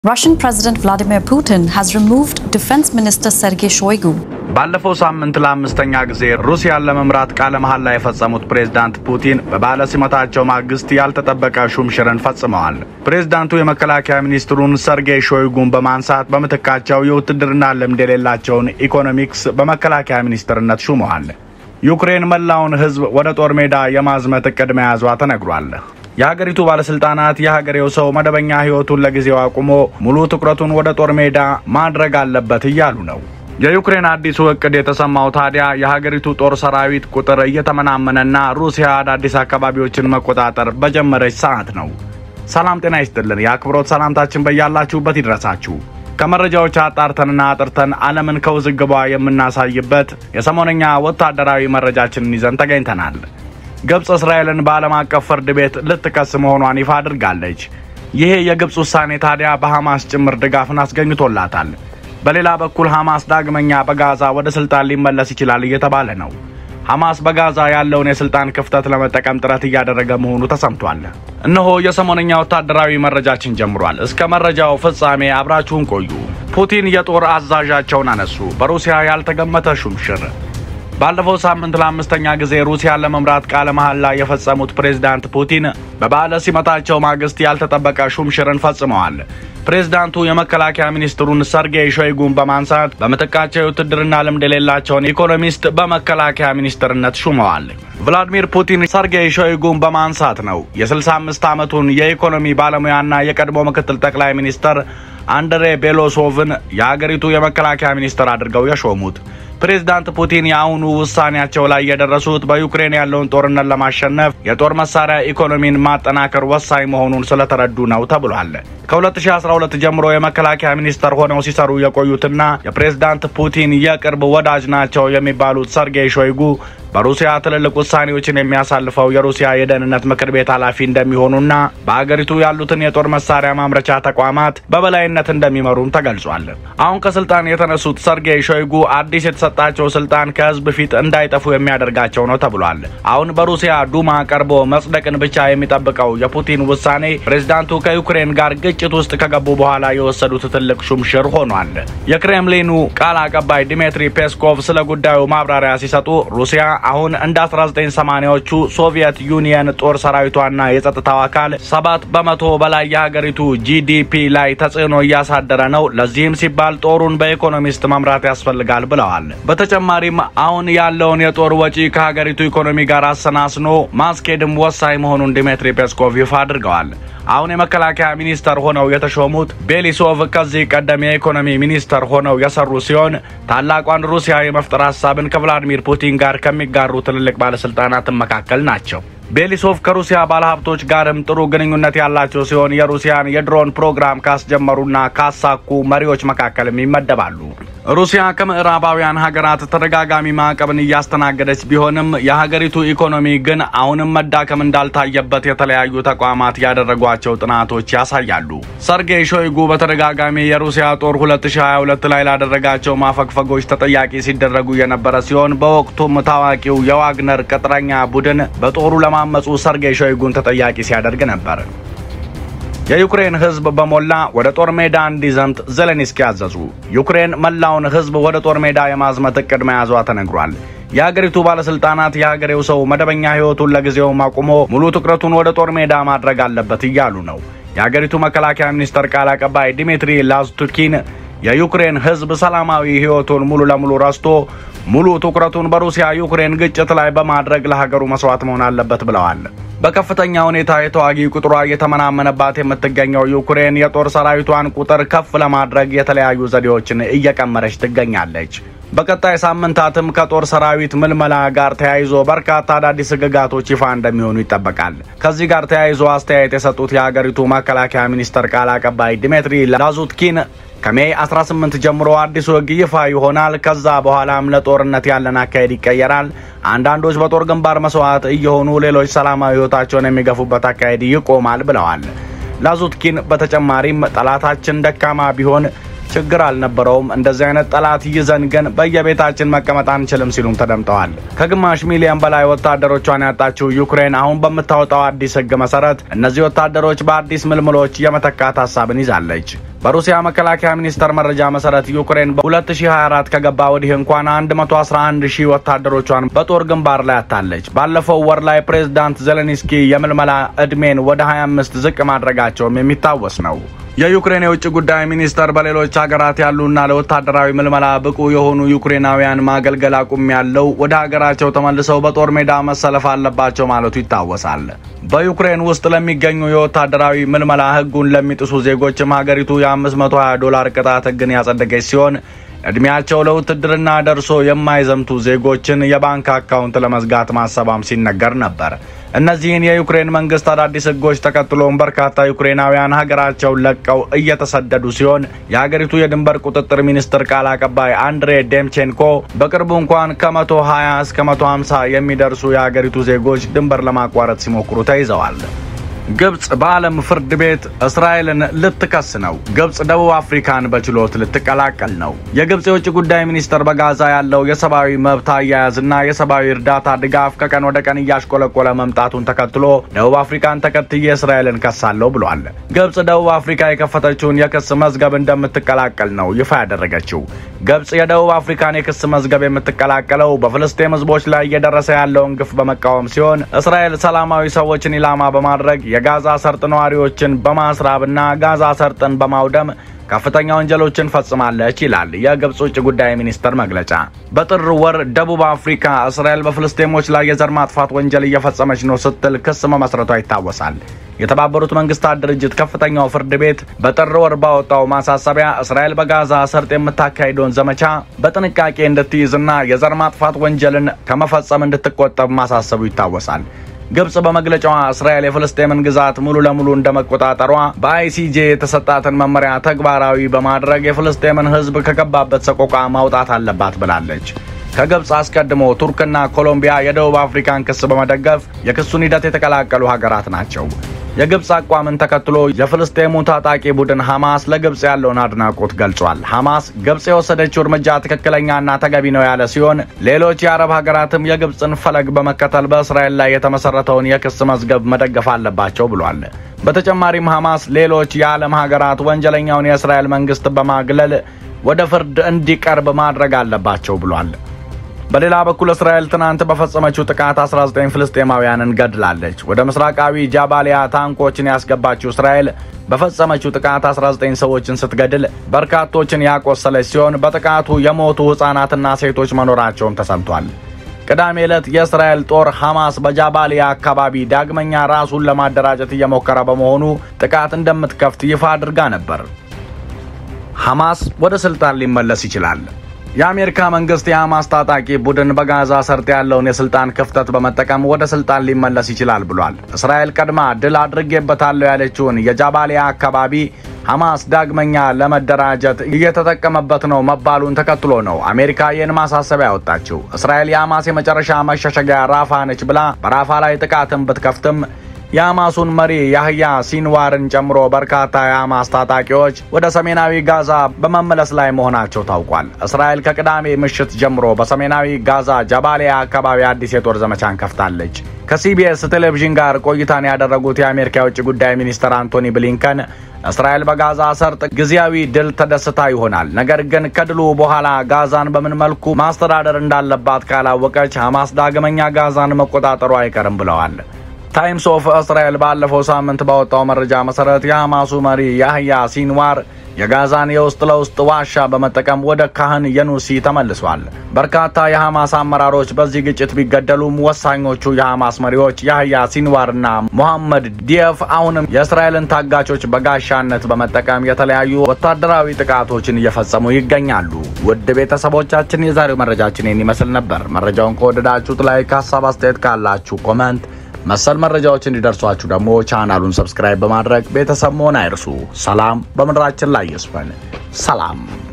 Russian President Vladimir Putin has removed Defense Minister Sergei Shoigu. ባለፈው ሳምንት ለአምስተኛ ጊዜ ሩሲያን ለመምራት ቃለ መሐላ የፈጸሙት ፕሬዝዳንት ፑቲን በባለ ሲመታቸው ማግስት ያልተጠበቀ ሹምሽርን ፈጽመዋል። ፕሬዝዳንቱ የመከላከያ ሚኒስትሩን ሰርጌይ ሾይጉን በማንሳት በምትካቸው የውትድርና ልምድ የሌላቸውን ኢኮኖሚክስ በመከላከያ ሚኒስትርነት ሹመዋል። ዩክሬን መላውን ሕዝብ ወደ ጦር ሜዳ የማዝመት እቅድ መያዟ ተነግሯል። የሀገሪቱ ባለስልጣናት የሀገሬው ሰው መደበኛ ሕይወቱን ለጊዜው አቁሞ ሙሉ ትኩረቱን ወደ ጦር ሜዳ ማድረግ አለበት እያሉ ነው። የዩክሬን አዲሱ እቅድ የተሰማው ታዲያ የሀገሪቱ ጦር ሰራዊት ቁጥር እየተመናመነና ሩሲያ አዳዲስ አካባቢዎችን መቆጣጠር በጀመረች ሰዓት ነው። ሰላም ጤና ይስጥልን። የአክብሮት ሰላምታችን በያላችሁበት ይድረሳችሁ። ከመረጃዎች አጣርተንና አጥርተን ዓለምን ከውዝግቧ የምናሳይበት የሰሞነኛ ወታደራዊ መረጃችንን ይዘን ተገኝተናል። ግብፅ እስራኤልን በዓለም አቀፍ ፍርድ ቤት ልትከስ መሆኗን ይፋ አድርጋለች። ይሄ የግብፅ ውሳኔ ታዲያ በሐማስ ጭምር ድጋፍን አስገኝቶላታል። በሌላ በኩል ሐማስ ዳግመኛ በጋዛ ወደ ስልጣን ሊመለስ ይችላል እየተባለ ነው። ሐማስ በጋዛ ያለውን የስልጣን ክፍተት ለመጠቀም ጥረት እያደረገ መሆኑ ተሰምቷል። እነሆ የሰሞነኛ ወታደራዊ መረጃችን ጀምሯል። እስከ መረጃው ፍጻሜ አብራችሁን ቆዩ። ፑቲን የጦር አዛዣቸውን አነሱ። በሩሲያ ያልተገመተ ሹምሽር ባለፈው ሳምንት ለአምስተኛ ጊዜ ሩሲያን ለመምራት ቃለ መሐላ የፈጸሙት ፕሬዝዳንት ፑቲን በበዓለ ሲመታቸው ማግስት ያልተጠበቀ ሹምሽርን ፈጽመዋል። ፕሬዝዳንቱ የመከላከያ ሚኒስትሩን ሰርጌይ ሾይጉን በማንሳት በምትካቸው የውትድርና ልምድ የሌላቸውን ኢኮኖሚስት በመከላከያ ሚኒስትርነት ሹመዋል። ቭላዲሚር ፑቲን ሰርጌይ ሾይጉን በማንሳት ነው የ65 ዓመቱን የኢኮኖሚ ባለሙያና የቀድሞ ምክትል ጠቅላይ ሚኒስትር አንድሬ ቤሎሶቭን የአገሪቱ የመከላከያ ሚኒስትር አድርገው የሾሙት። ፕሬዝዳንት ፑቲን የአሁኑ ውሳኔያቸው ላይ የደረሱት በዩክሬን ያለውን ጦርነት ለማሸነፍ የጦር መሳሪያ ኢኮኖሚን ማጠናከር ወሳኝ መሆኑን ስለተረዱ ነው ተብሏል። ከ2012 ጀምሮ የመከላከያ ሚኒስተር ሆነው ሲሰሩ የቆዩትና የፕሬዝዳንት ፑቲን የቅርብ ወዳጅ ናቸው የሚባሉት ሰርጌይ ሾይጉ በሩሲያ ትልልቅ ውሳኔዎችን የሚያሳልፈው የሩሲያ የደህንነት ምክር ቤት ኃላፊ እንደሚሆኑና በአገሪቱ ያሉትን የጦር መሳሪያ ማምረቻ ተቋማት በበላይነት እንደሚመሩም ተገልጿል። አሁን ከስልጣን የተነሱት ሰርጌይ ሾይጉ አዲስ የተሰጣቸው ስልጣን ከህዝብ ፊት እንዳይጠፉ የሚያደርጋቸው ነው ተብሏል። አሁን በሩሲያ ዱማ ቀርቦ መጽደቅን ብቻ የሚጠብቀው የፑቲን ውሳኔ ፕሬዝዳንቱ ከዩክሬን ጋር ግጭት ውስጥ ከገቡ በኋላ የወሰዱት ትልቅ ሹምሽር ሆኗል። የክሬምሊኑ ቃል አቀባይ ዲሜትሪ ፔስኮቭ ስለ ጉዳዩ ማብራሪያ ሲሰጡ ሩሲያ አሁን እንደ 1980ዎቹ ሶቪየት ዩኒየን ጦር ሰራዊቷና የጸጥታው አካል ሰባት በመቶ በላይ የሀገሪቱ ጂዲፒ ላይ ተጽዕኖ እያሳደረ ነው። ለዚህም ሲባል ጦሩን በኢኮኖሚስት መምራት ያስፈልጋል ብለዋል። በተጨማሪም አሁን ያለውን የጦር ወጪ ከሀገሪቱ ኢኮኖሚ ጋር አሰናስኖ ማስኬድም ወሳኝ መሆኑን ዲሜትሪ ፔስኮቭ ይፋ አድርገዋል። አሁን የመከላከያ ሚኒስተር ሆነው የተሾሙት ቤሊሶቭ ከዚህ ቀደም የኢኮኖሚ ሚኒስተር ሆነው የሰሩ ሲሆን ታላቋን ሩሲያ የመፍጠር ሀሳብን ከቭላዲሚር ፑቲን ጋር ከሚጋሩ ትልልቅ ባለስልጣናት መካከል ናቸው። ቤሊሶቭ ከሩሲያ ባለሀብቶች ጋርም ጥሩ ግንኙነት ያላቸው ሲሆን የሩሲያን የድሮን ፕሮግራም ካስጀመሩና ካሳኩ መሪዎች መካከልም ይመደባሉ። ሩሲያ ከምዕራባውያን ሀገራት ተደጋጋሚ ማዕቀብን እያስተናገደች ቢሆንም የሀገሪቱ ኢኮኖሚ ግን አሁንም መዳከም እንዳልታየበት የተለያዩ ተቋማት ያደረጓቸው ጥናቶች ያሳያሉ። ሰርጌይ ሾይጉ በተደጋጋሚ የሩሲያ ጦር 2022 ላይ ላደረጋቸው ማፈግፈጎች ተጠያቂ ሲደረጉ የነበረ ሲሆን በወቅቱም ታዋቂው የዋግነር ቅጥረኛ ቡድን በጦሩ ለማመፁ ሰርጌይ ሾይጉን ተጠያቂ ሲያደርግ ነበር። የዩክሬን ሕዝብ በሞላ ወደ ጦር ሜዳ እንዲዘምት ዜሌንስኪ አዘዙ። ዩክሬን መላውን ሕዝብ ወደ ጦር ሜዳ የማዝመት እቅድ መያዟ ተነግሯል። የሀገሪቱ ባለስልጣናት የሀገሬው ሰው መደበኛ ሕይወቱን ለጊዜውም አቁሞ ሙሉ ትኩረቱን ወደ ጦር ሜዳ ማድረግ አለበት እያሉ ነው። የሀገሪቱ መከላከያ ሚኒስተር ቃል አቀባይ ዲሚትሪ ላስቱኪን የዩክሬን ሕዝብ ሰላማዊ ሕይወቱን ሙሉ ለሙሉ ረስቶ ሙሉ ትኩረቱን በሩሲያ ዩክሬን ግጭት ላይ በማድረግ ለሀገሩ መስዋዕት መሆን አለበት ብለዋል። በከፍተኛ ሁኔታ የተዋጊ ቁጥሯ እየተመናመነባት የምትገኘው ዩክሬን የጦር ሰራዊቷን ቁጥር ከፍ ለማድረግ የተለያዩ ዘዴዎችን እየቀመረች ትገኛለች። በቀጣይ ሳምንታትም ከጦር ሰራዊት ምልመላ ጋር ተያይዞ በርካታ አዳዲስ ሕግጋቶች ይፋ እንደሚሆኑ ይጠበቃል። ከዚህ ጋር ተያይዞ አስተያየት የሰጡት የሀገሪቱ መከላከያ ሚኒስተር ቃል አቀባይ ዲሜትሪ ላዙትኪን ከሜይ 18 ጀምሮ አዲሱ ሕግ ይፋ ይሆናል። ከዛ በኋላም ለጦርነት ያለን አካሄድ ይቀየራል። አንዳንዶች በጦር ግንባር መስዋዕት እየሆኑ ሌሎች ሰላማዊ ሕይወታቸውን የሚገፉበት አካሄድ ይቆማል ብለዋል። ላዙትኪን በተጨማሪም ጠላታችን ደካማ ቢሆን ችግር አልነበረውም። እንደዚህ አይነት ጠላት ይዘን ግን በየቤታችን መቀመጥ አንችልም ሲሉም ተደምጠዋል። ከግማሽ ሚሊዮን በላይ ወታደሮቿን ያጣችው ዩክሬን አሁን በምታወጣው አዲስ ሕግ መሰረት እነዚህ ወታደሮች በአዲስ ምልምሎች የመተካት ሀሳብን ይዛለች። በሩሲያ መከላከያ ሚኒስቴር መረጃ መሰረት ዩክሬን በ2024 ከገባ ወዲህ እንኳን 111 ሺህ ወታደሮቿን በጦር ግንባር ላይ አታለች። ባለፈው ወር ላይ ፕሬዝዳንት ዜሌንስኪ የምልመላ ዕድሜን ወደ 25 ዝቅ ማድረጋቸውም የሚታወስ ነው። የዩክሬን የውጭ ጉዳይ ሚኒስተር በሌሎች ሀገራት ያሉና ለወታደራዊ ምልመላ ብቁ የሆኑ ዩክሬናውያን ማገልገል አቁም ያለው ወደ ሀገራቸው ተመልሰው በጦር ሜዳ መሰለፍ አለባቸው ማለቱ ይታወሳል። በዩክሬን ውስጥ ለሚገኙ የወታደራዊ ምልመላ ሕጉን ለሚጥሱ ዜጎችም ሀገሪቱ የ520 ዶላር ቅጣት ሕግን ያጸደቀች ሲሆን እድሜያቸው ለውትድርና ደርሶ የማይዘምቱ ዜጎችን የባንክ አካውንት ለመዝጋት ማሰባም ሲነገር ነበር። እነዚህን የዩክሬን መንግስት አዳዲስ ህጎች ተከትሎም በርካታ ዩክሬናውያን ሀገራቸውን ለቀው እየተሰደዱ ሲሆን የሀገሪቱ የድንበር ቁጥጥር ሚኒስትር ቃል አቀባይ አንድሬ ዴምቼንኮ በቅርቡ እንኳን ከመቶ 20 እስከ መቶ 50 የሚደርሱ የሀገሪቱ ዜጎች ድንበር ለማቋረጥ ሲሞክሩ ተይዘዋል። ግብጽ በዓለም ፍርድ ቤት እስራኤልን ልትከስ ነው። ግብጽ ደቡብ አፍሪካን በችሎት ልትቀላቀል ነው። የግብጽ የውጭ ጉዳይ ሚኒስትር በጋዛ ያለው የሰብአዊ መብት አያያዝና የሰብአዊ እርዳታ ድጋፍ ከቀን ወደ ቀን እያሽቆለቆለ መምጣቱን ተከትሎ ደቡብ አፍሪካን ተከትዬ እስራኤልን ከሳለሁ ብሏል። ግብጽ ደቡብ አፍሪካ የከፈተችውን የክስ መዝገብ እንደምትቀላቀል ነው ይፋ ያደረገችው። ግብጽ የደቡብ አፍሪካን የክስ መዝገብ የምትቀላቀለው በፍልስጤም ህዝቦች ላይ እየደረሰ ያለውን ግፍ በመቃወም ሲሆን እስራኤል ሰላማዊ ሰዎችን ኢላማ በማድረግ የጋዛ ሰርጥ ነዋሪዎችን በማስራብና ጋዛ ሰርጥን በማውደም ከፍተኛ ወንጀሎችን ፈጽማለች ይላል የግብጽ ውጭ ጉዳይ ሚኒስቴር መግለጫ። በጥር ወር ደቡብ አፍሪካ እስራኤል በፍልስጤሞች ላይ የዘር ማጥፋት ወንጀል እየፈጸመች ነው ስትል ክስ መመስረቷ ይታወሳል። የተባበሩት መንግስታት ድርጅት ከፍተኛው ፍርድ ቤት በጥር ወር ባወጣው ማሳሰቢያ እስራኤል በጋዛ ሰርጥ የምታካሂደውን ዘመቻ በጥንቃቄ እንድትይዝና የዘር ማጥፋት ወንጀልን ከመፈጸም እንድትቆጠብ ማሳሰቡ ይታወሳል። ግብጽ በመግለጫዋ እስራኤል የፍልስጤምን ግዛት ሙሉ ለሙሉ እንደመቆጣጠሯ በአይሲጄ የተሰጣትን መመሪያ ተግባራዊ በማድረግ የፍልስጤምን ሕዝብ ከገባበት ሰቆቃ ማውጣት አለባት ብላለች። ከግብጽ አስቀድሞ ቱርክና ኮሎምቢያ የደቡብ አፍሪካን ክስ በመደገፍ የክሱን ሂደት የተቀላቀሉ ሀገራት ናቸው። የግብጽ አቋምን ተከትሎ የፍልስጤሙ ታጣቂ ቡድን ሐማስ ለግብጽ ያለውን አድናቆት ገልጿል። ሐማስ ግብጽ የወሰደችው እርምጃ ትክክለኛና ተገቢ ነው ያለ ሲሆን ሌሎች የአረብ ሀገራትም የግብጽን ፈለግ በመከተል በእስራኤል ላይ የተመሰረተውን የክስ መዝገብ መደገፍ አለባቸው ብሏል። በተጨማሪም ሐማስ ሌሎች የዓለም ሀገራት ወንጀለኛውን የእስራኤል መንግስት በማግለል ወደ ፍርድ እንዲቀርብ ማድረግ አለባቸው ብሏል። በሌላ በኩል እስራኤል ትናንት በፈጸመችው ጥቃት 19 ፍልስጤማውያንን ገድላለች። ወደ ምስራቃዊ ጃባሊያ ታንኮችን ያስገባችው እስራኤል በፈጸመችው ጥቃት 19 ሰዎችን ስትገድል በርካቶችን ያቆሰለች ሲሆን በጥቃቱ የሞቱ ሕፃናትና ሴቶች መኖራቸውም ተሰምቷል። ቅዳሜ ዕለት የእስራኤል ጦር ሐማስ በጃባሊያ አካባቢ ዳግመኛ ራሱን ለማደራጀት እየሞከረ በመሆኑ ጥቃት እንደምትከፍት ይፋ አድርጋ ነበር። ሐማስ ወደ ስልጣን ሊመለስ ይችላል። የአሜሪካ መንግስት የሐማስ ታጣቂ ቡድን በጋዛ ሰርጥ ያለውን የስልጣን ክፍተት በመጠቀም ወደ ስልጣን ሊመለስ ይችላል ብሏል። እስራኤል ቀድማ ድል አድርጌበታለሁ ያለችውን የጃባሊያ አካባቢ ሐማስ ዳግመኛ ለመደራጀት እየተጠቀመበት ነው መባሉን ተከትሎ ነው አሜሪካ ይህን ማሳሰቢያ ያወጣችው። እስራኤል የሐማስ የመጨረሻ መሸሸጊያ ራፋ ነች ብላ በራፋ ላይ ጥቃትን ብትከፍትም የሐማሱን መሪ ያህያ ሲንዋርን ጨምሮ በርካታ የሐማስ ታጣቂዎች ወደ ሰሜናዊ ጋዛ በመመለስ ላይ መሆናቸው ታውቋል። እስራኤል ከቅዳሜ ምሽት ጀምሮ በሰሜናዊ ጋዛ ጃባሊያ አካባቢ አዲስ የጦር ዘመቻን ከፍታለች። ከሲቢኤስ ቴሌቪዥን ጋር ቆይታን ያደረጉት የአሜሪካ የውጭ ጉዳይ ሚኒስትር አንቶኒ ብሊንከን እስራኤል በጋዛ ሰርጥ ጊዜያዊ ድል ተደስታ ይሆናል፣ ነገር ግን ከድሉ በኋላ ጋዛን በምን መልኩ ማስተዳደር እንዳለባት ካላወቀች ሐማስ ዳግመኛ ጋዛን መቆጣጠሩ አይቀርም ብለዋል። ታይምስ ኦፍ እስራኤል ባለፈው ሳምንት ባወጣው መረጃ መሰረት የሐማሱ መሪ ያህያ ሲንዋር የጋዛን የውስጥ ለውስጥ ዋሻ በመጠቀም ወደ ካህን የኑሲ ተመልሷል። በርካታ የሐማስ አመራሮች በዚህ ግጭት ቢገደሉም ወሳኞቹ የሐማስ መሪዎች ያህያ ሲንዋርና ሞሐመድ ዲየፍ አሁንም የእስራኤልን ታጋቾች በጋሻነት በመጠቀም የተለያዩ ወታደራዊ ጥቃቶችን እየፈጸሙ ይገኛሉ። ውድ ቤተሰቦቻችን የዛሬው መረጃችን ይህን ይመስል ነበር። መረጃውን ከወደዳችሁት ላይ ከሀሳብ አስተያየት ካላችሁ ኮመንት መሰል መረጃዎች እንዲደርሷችሁ ደግሞ ቻናሉን ሰብስክራይብ በማድረግ ቤተሰብ መሆን አይርሱ። ሰላም በምድራችን ላይ ይስፈን። ሰላም